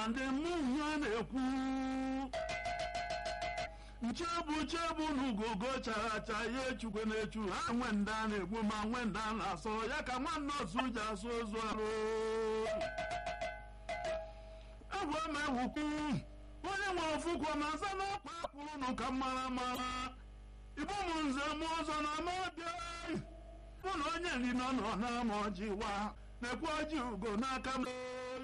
ndị mmụnye na-ekwu nchebu chebu n'ugogo chara acha ya echukwe na-echu ha nwe nda na-egbu ma nwe nda na-asọ ya ka nwanne ozu ji asụ ozu arụ egwu ama egwukwu onye nwe ofukwu na asa n'ọkpa kwuru nụ ka mara mara igbo m nze m ụzọ na amabịa mụ na onye nri nọ nọ na-ama ọjị wa na-ekwu ọjị ugo n'aka m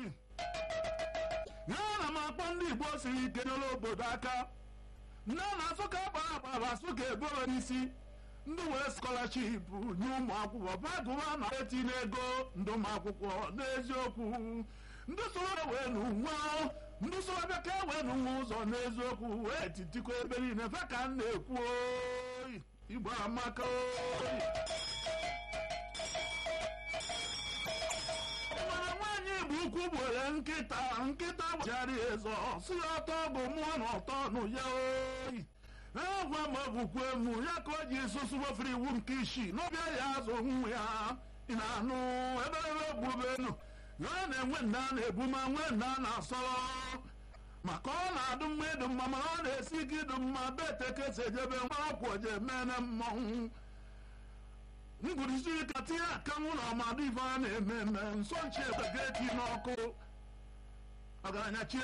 ya na m akpọ ndị igbo siri ike nyere obodo aka nne na-asụ ka akpara akpara asụ ka eboro n'isi ndị were skọlaship nye ụmụ akwụkwọ bagụwa na etinye ego ndị ụmụ akwụkwọ n'eziokwu ndị soro wee n'ụwa ndị soro bịa ka e wee n'ụwa ụzọ n'eziokwu wee titikọ ebe niile fe ka m na-ekwu oyi igbo amaka oyi nwere nwaanyị bụ ukwu gbere nkịta nkịta gbachara ezo si ya ọtọ bụ mụọ na ọtọ nụ ya oyi egwa ma bụkwa emu ya ka o ji susu wefere iwu nke isii n'ọbịa ya azụ nwa ya ị na-anụ eberebe gbubenu ya na-enwe nna na-ebu ma nwe nna na-asọrọ maka ọ na-adụ mma ịdụ mma mana ọ na-esi ike ịdụ mma betekesi ejebe nwa ọkwụ je mene mmọnwụ ngwurisi ka tinye akanwụ na ọmadụ ife a na-eme eme nsọ nchi ebe ga-eti n'ọkụ ọgaranya chie